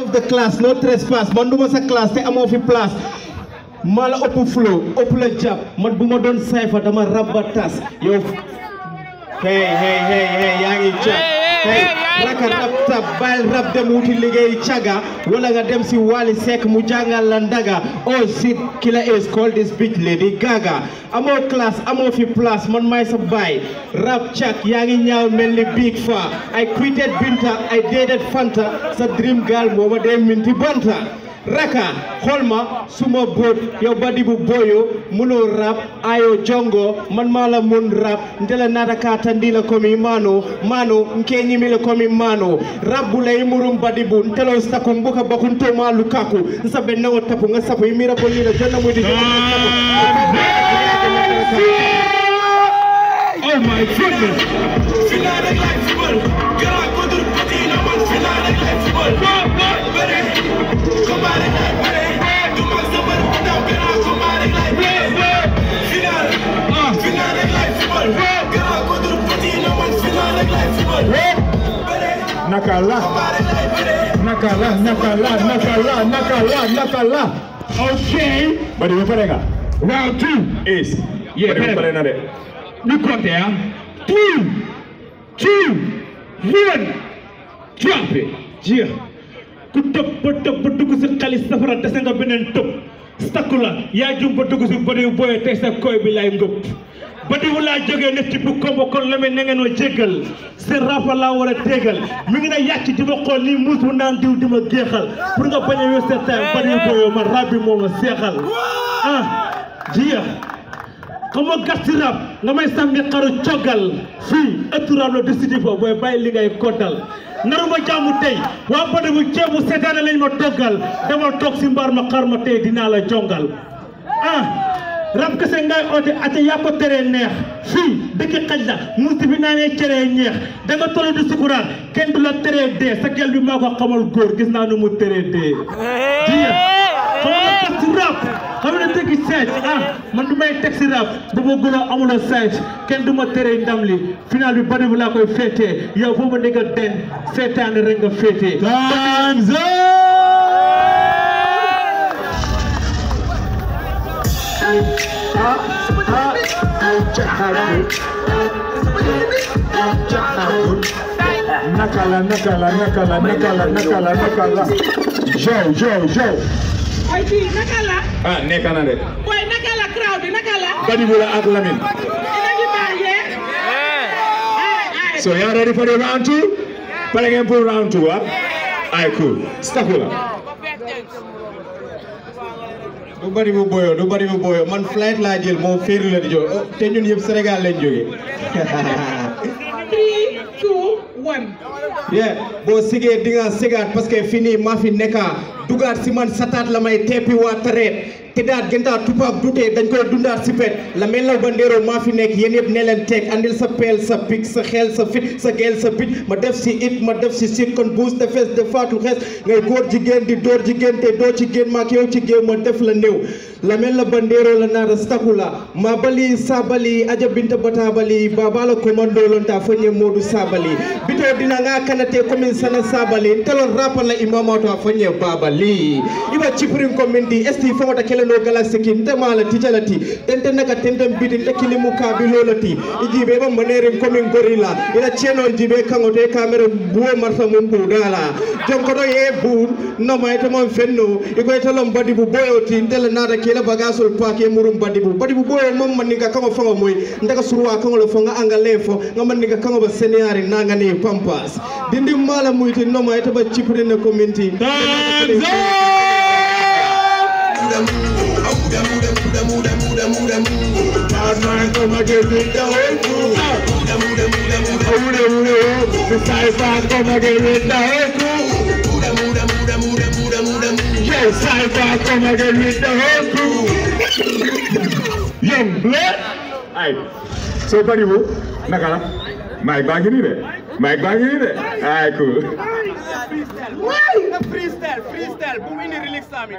of the class no trespass man duma sa classe te amoo fi place maa la ëpp flow ëpp la jàpp man bu ma doon sayfa dama rabba tas yow hey hey hey hey yaa ngi jàpp hey raka rab tab bàyyil rab dem wuti liggéey caga wala nga dem si Wally Seck mu jàngal la ndaga oh shit killer is called this bitch lady gaga amoo classe amoo fi place man maay sa baay rab cak yaa ngi ñaaw mel ni big fa I quitted Binta I dated Fanta sa dream girl moo ma dee minti banta raka xool ma suma boot yow badi bu boyo munoo rap ayo jongo man maa la mun rap ndela nata ka tandila komi mano mano nke ñimile komi mano rap bu lay murum badi bu ntelo staku mbuka bakunto ma lukaku nsabe nawo tapu nga sapu imira ko yira jonna mudi Oh my goodness. Final rek laay football grand contre petit na man final rek laay football bëre combat rek laay bëre du mag sa mbër bu ndaw grand combat rek laay bëre final final rek laay football grand contre petit na man final rek laay football bëre Nakala, combat rek laay bëre nakala, nakala, nakala, nakala, nakala. Okay. Badi ba pare nga? Round two is. Yeah, Badi ba pare. pare na de. ñu compté ah three two one drop it jeex ku tëb ba tëb ba dugg si xalis safara dese nga beneen tëb stakku la yaa jum ba dugg si badiw booyee tey sa koy bi lay ngëpp badiwu laa jógee ne ci bu kombo kon la na ngeen ma jéggal seen rafa laa war a téegal mi ngi ne yàcc di ma xool nii muus mu naan diw di ma géexal pour nga bañ a wér sa time badiw booyoo ma rab bi moo ma seexal ah jeex xam nga gàtt rab nga may sànni xaru coggal fii ëttu rab la décidé foofu booy bàyyi li ngay koddal naru ma jàmm tey waa bade bu ceebu seetaane lañ ma toggal dama toog si mbaar ma xar ma tey dinaa la jongal ah rab kese ngay oote ate yaa ko teree neex fii dëkk xaj la musti bi naa ne ceree ñeex da nga tollu di sukuraat kenn du la teree dee sa gel bi maa ko xamal góor gis naa nu mu teree dee jiya xam nga teg si rap xam nga teg si seet ah man du may teg si rap bu ma gën a amul a seet kenn du ma teree ndam li final bi bari bu laa koy féetee yow foo ma dégg den seetaan rek nga féetee Time's Nakala, nakala, nakala, nakala, nakala, nakala. Joe, Joe, Joe. Boy bii naka la Ah, nekk na de. boy naka la crowd bi naka la Badi Bula ak Lamin. ina ngi bàyyee ay ay So you ready for the round two? Pare ngeen pour round two, ah? Ay, cool. Stakula. du bari bu boyo du bari bu boyo man flight laa jël moom féeri la di jóge oh, te ñun yëpp Sénégal lañ jóge three two one yeah boo sigee di nga sigaat parce que fii nii maa fi nekka dugaat si man sataat la may teppi waa tareet te daat gëntaa tubaab dutee dañ koy dundaat si pet la mel na ba ndéeroo maa fi nekk yéen yëpp ne leen teg andil sa peel sa pik sa xel sa fit sa gel sa picc ma def si it ma def si sit kon buus te fees de faatu xees ngay góor jigéen di dóor jigéen te doo ci génn maak yow ci géew ma def la néew la mel na ba ndéeroo la naata stakula ma bali sabali aja binta batabali babala commando lonta fonye modu sabali bito dina nga kanate komin sana sabali telon rapa la imamato a fonye babali iba chiprin komindi esti fomata keleno galaxy kin ndemala tijalati tente naka tenten biti tekili mukabi lolati ijibe ba manerin komin gorilla ila cheno jibe kangote kamera buwo marfa mum budala jonkoto ye bur no mayta mon fenno iko telon badi bu boyoti ndela nada kila bagasol pake murum badi bu badi bu boyo mom man ninga kango fango moy ndaga surwa kango lo fonga anga lefo ngam ninga kango ba seniari nanga ni pampas dindi mala muyti no mayta ba chipri ne community Time's Bad man come again with the whole crew. Oh, the whole The Cypher come again with the whole crew. Yo, Cypher come again with the whole crew. Young blood. Aye. So, buddy, wo, nakala. Mike baa ngi nii de. Mike baa ngi nii de. Aye, cool. freestyle freestyle bu wini relax sami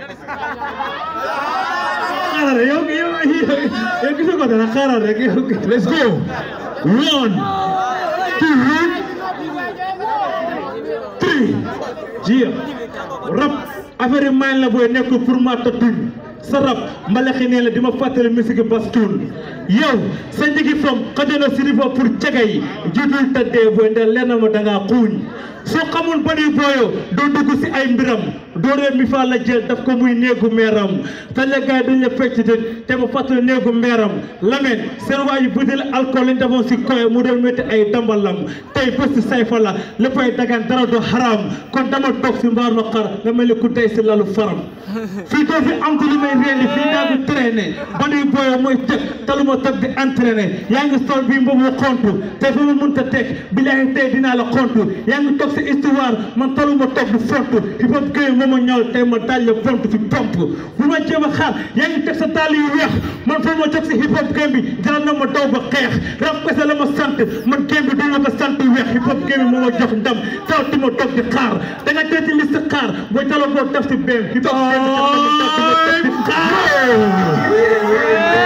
xaaral rek yow yow yow gisoo ko dara xaaral rek yow Let's go. One, two, three. jiya rab affaire yi maan la booy nekk pour ma tatuñ sa rab mbalaxi nee la di ma fàttali musique bastoun yow sa njigi fam xajono sirifa pour caga yi jiitul tëddee booy ndax leer na ma dangaa xuuñ soo xamul ba nuy booyo doo dugg si ay mbiram doo ree mi faa la jël daf ko muy néegu meeram te la gars yi dañ la fecc de te ma fàttali néegu meeram lameen seen waa yu bëdil alcool lañ defoon si koy mu doon métti ay dambalam tey bés si sayfa la léppay dagan dara du haram kon dama toog si mbaar ma xar nga mel ni ku tey si lalu faram fii doo fi am ci li may réeli fii daa bi traîné ba nuy booyo mooy teg taluma toog di entraîné yaa ngi sol bii mbubu xontu te fi mu mënta teg bilaay tey dinaa la xontu yaa ngi toog si histoire man taluma toog di fontu hip hop game moo ma ñëw tey ma daal la fontu fi pomp bu ma jéem a xaar yaa ngi teg sa taal yu weex man foo ma jóg si hip hop game bi jaral na ma daw ba xeex rap kese la ma sant man game bi du ma ko sant weex hip hop game bi moo ma jox ndam taw ti ma toog di xaar da nga tey ci liste xaar booy taloo boo def si beem hip hop game bi daf ma toog di xaar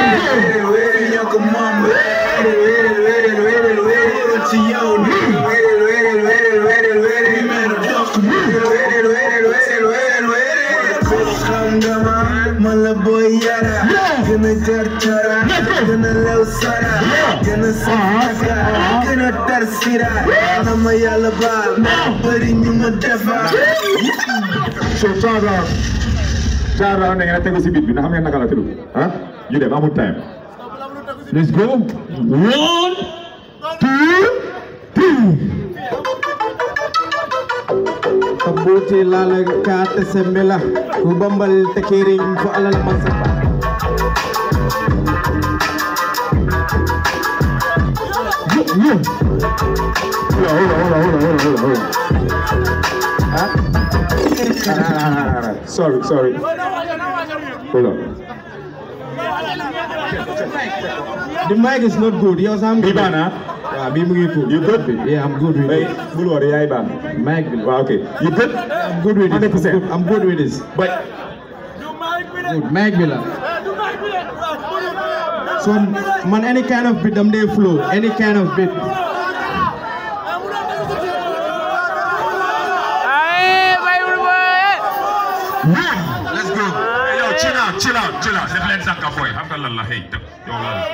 Mala boy yara, gonna tar chara, gonna lew sara, gonna sara, gonna tar sira, nama yalla baal, bari ñu ma defar. so Chara Chara na ngeen tegu si beat bi na xam ngeen naka la tudd ah ñu dem amul time let's go one Kabuti lala kate sembela Kubambal tekiring fo alal masapa yo yo yo hold on hold on hold on hold on hold on ah Ah, ah, ah, ah, sorry sorry hold on The mic is not good yow sam Bi baax na? waaw bii mu ngi good You good? Yeah I'm good with hey it bul worry yaay baax Mic bi la waaw okay you good I'm good with it 100%. I'm good with this but good mic bi la so man any kind of beat dam dey flow any kind of beat let's go yo chill out chill out chill out def leen sànka boy xam nga lan la hey yow lan la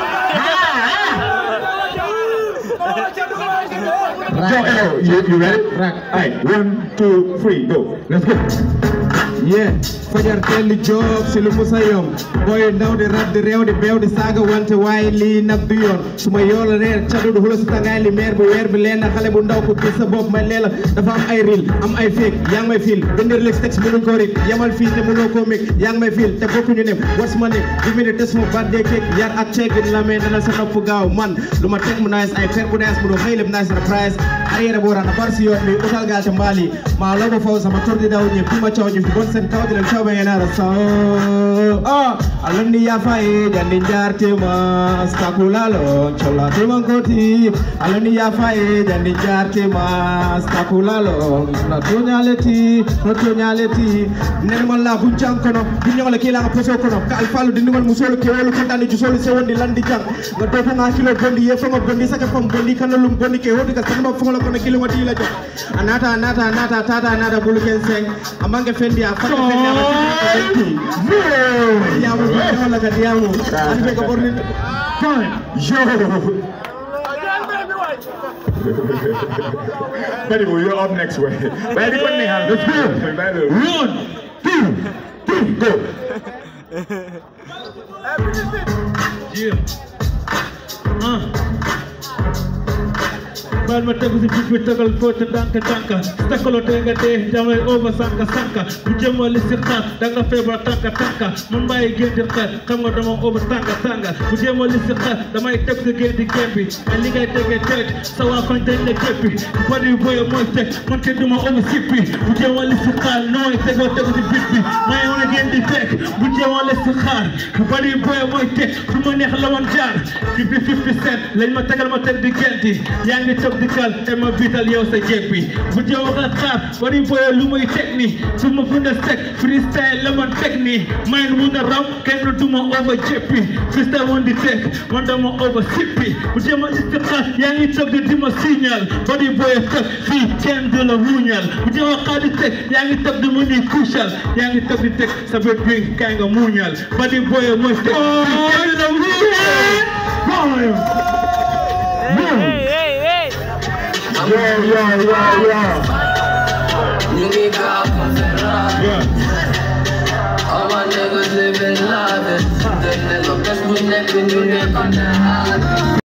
Yo, yo, you, you ready? Right. Alright, one, two, three, go. Let's go. yeah fajar teel di job si lu musa yom booy ndaw di rab di réew di beew di saaga wante waaye lii nag du yoon su ma yool reer cadu du xula si tangaay li meer bi weer bi leen na xale bu ndaw ko gis sa bopp may leela dafa am ay ril am ay féeg yaa ngi may fiil bindir lis texte mënuñ ko rik yamal fii te mënoo koo mig yaa ngi may fiil te bokkuñu ne what's my name give me the test for birthday cake yar ak ceegin la mais dana sa nopp gaaw man lu ma teg mu nice ay fer bu nice mu do xëy lépp nice surprise arrière boo rana bar si yoon mi utal gaal te mbaali maa la ko faw sama tur di daw ñe pima caw ñe fi bon sen kaw di leen caw ba ngeen ara sa ah alandi ya faye jandi jarte ma stakulalo chola te mankoti alandi ya faye jandi jarte ma stakulalo na tonyaleti no tonyaleti nen man la bu jankono bu ñongale kila nga poso kono ka alfalu di ngol musolo ke wolu kontani ju solo se wondi landi jang nga do ko nga kilo bondi ye fama bondi saka fam bondi kanalum bondi ke hodi ka sanba fongola kono kilo wati la jox anata anata anata tata anata bulu ken seng amange fendi a fata fendi a yamu wala ka diamu an be ka borni Yo. Benny, well, you're up next way. Benny, put me hand. Let's go. Benny. one two Two, go. yeah ah baal ma tegu si bis bi tegal foo te danka danka takkaloo te nga dee jamay over sanka sanka bu jëmali si xaar da nga feebar tanka tanka man bàyyi génn di xaar xam nga dama over tanga tanga bu jëmali si xaar damay teg si génn di génn bi ay li ngay tegee teg sa waa koñ dañ la jéppi bari boye mooy teg man ke duma over sippi bu jëmali si xaar nooy tegoo tegu si bis bi may wane génn di teg bu jëmali si xaar bari boye mooy teg fu ma neex la woon jaar fi fi fi fi set lañ ma tegal ma teg di génn di yaa ngi toog di kal te ma biital yow sa jeeg bi bu jee wax ak xaar bari boye lu muy teg ni su ma fu na sec freestyle la man teg ni mayn mun a raw kenn du ma over jéppi freestyle woon di teg man dama over sippi bu jee ma istixaar yaa ngi toog di ma signal bari boye teg fii kenn du la muñal bu jee wax xaar di teg yaa ngi toog di mu ni kuusal yaa ngi toog di teg sa bët bi kaay nga muñal bari boye mooy teg fii kenn du la muñal Yeah, yeah, yeah, yeah. You need God from Ferrari. All my niggas living live. They never best we never knew they on the high.